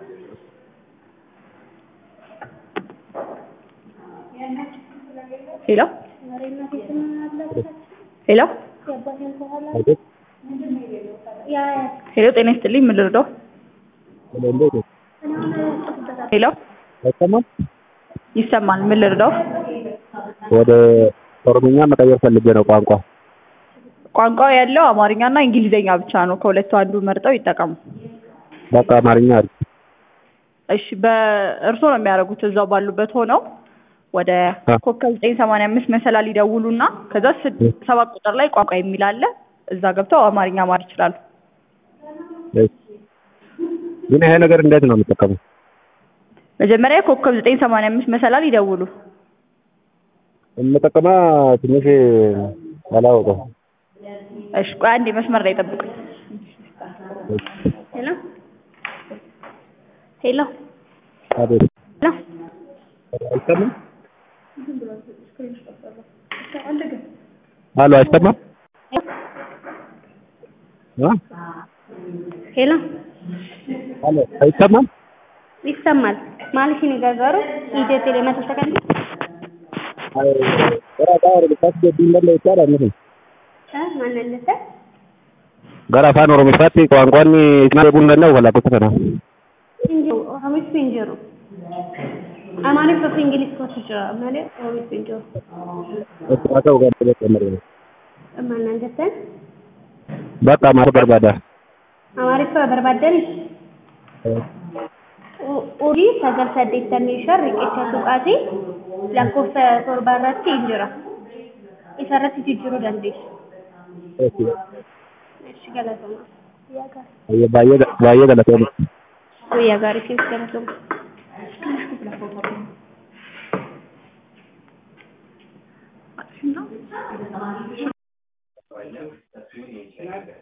ሄሎ ሄሎ ሄሎ ጤና ይስጥልኝ ምን ልርዳው? ሄሎ አይሰማም? ይሰማል ምን ልርዳው? ወደ ኦሮምኛ መቀየር ፈልጌ ነው ቋንቋ። ቋንቋው ያለው አማርኛና እንግሊዘኛ ብቻ ነው። ከሁለቱ አንዱ መርጠው ይጠቀሙ። በቃ አማርኛ አሪፍ። እሺ በእርስዎ ነው የሚያደርጉት እዛው ባሉበት ሆነው ወደ አ። ኮከብ ዘጠኝ ሰማንያ አምስት መሰላል ይደውሉና ከዛ ስድ- ሰባት ቁጥር ላይ ቋንቋ የሚል አለ እዛ ገብተው አማርኛ ማር ይችላሉ። እሺ። ግን ይሄ ነገር እንዴት ነው የምጠቀመው? መጀመሪያ ኮከብ ዘጠኝ ሰማንያ አምስት መሰላል ይደውሉ። የምጠቀማ ትንሽ አላወቀው። እሺ ቆይ አንዴ መስመር ላይ ጠብቁኝ። ሄሎ ሄሎ አቤት። ሄሎ አይሰማም? አሎ አይሰማም? አ? ሄሎ አሎ አይሰማም? ይሰማል ማለት ነው ገዘሩ ኢትዮ ቴሌ መቶ ሰከንድ አይ gara afaan oromifaatti deebiin dandeessaa dha ማንነተ gara afaan oromifaatti ቋንቋን isin deebiin danda'u kalaqoota kana እንጂሩ ኦሮሚስ እንጂሩ አማሪፍ ኦፍ እንግሊዝ ኮት ጅራ ማለት ኦሮሚስ እንጂሩ haa ta'u kan ጀመረ ማንነተ bakka maal barbaada አማሪፍ በርባደን ኡሪ ሰገል saddeettamii shan riqicha tuqaatii lakkoofsa torba irratti hin jira isarratti jijjiiruu dandeessu. Ishi galatoma. baay'ee baay'ee galatoomne Guyyaa gaarii keessa galatoma.